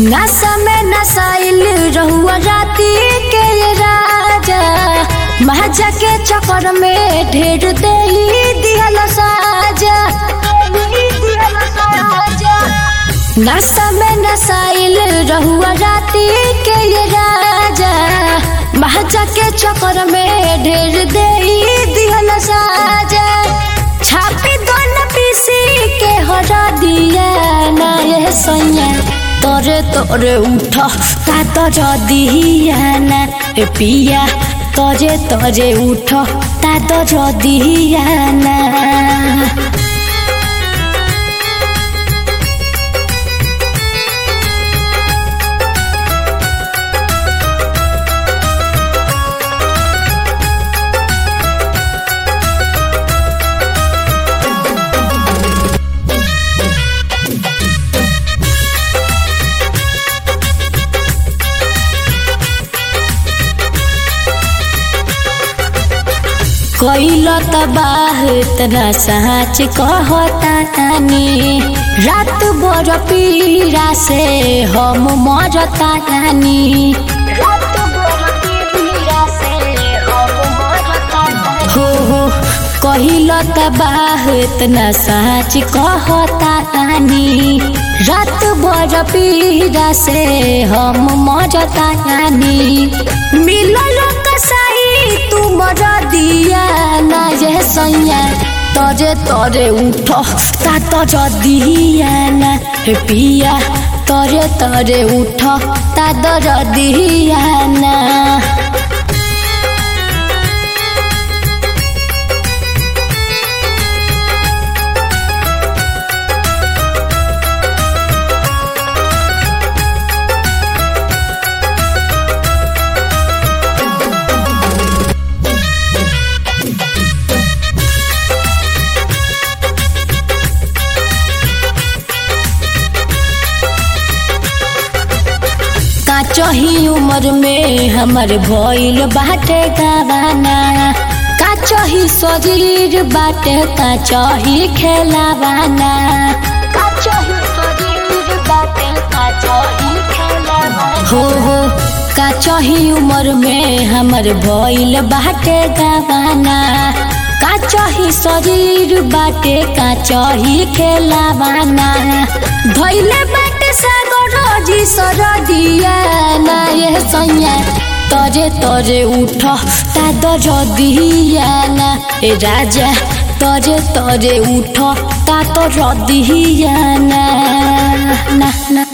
नशा में नशाइल रहुआ राती के ये राजा महाजा के चक्कर में ढेर दे दिहल साजा नशा में नशाइल रहुआ राती के ये राजा महाजा के चक्कर में ढेर दे दिहल साजा छापी दोन पीसी के हरा दिया ना ये सैया तोरे तोरे उठ ता तो दिया ना ए पिया तोरे तोरे उठ ता तो दिया ना कैल तबाह तना साँच कहता तानी रात भर पीड़ा से हम मरता तानी हो हो कहिल तबाह तना साँच कहता तानी रात भर पीड़ा से हम मरता तानी मिलल कसाई तू मर दिया ना ये सैया तरे तरे उठ ता तर दिया ना हे पिया तरे तरे उठ ता दर दिया ना काचही उम्र में हमर भइल बाटे गावाना काचही शरीर बाटे काचही खेलावाना काचही शरीर बाटे काचही खेलावाना हो हो काचही उम्र में हमर भइल बाटे गावाना काचही शरीर बाटे काचही खेलावाना धइले बाटे सागर जी सर दिया ना ये सैया तरे तरे उठ ता दर दिया ना ए राजा तरे तरे उठ ता तो दिया ना ना ना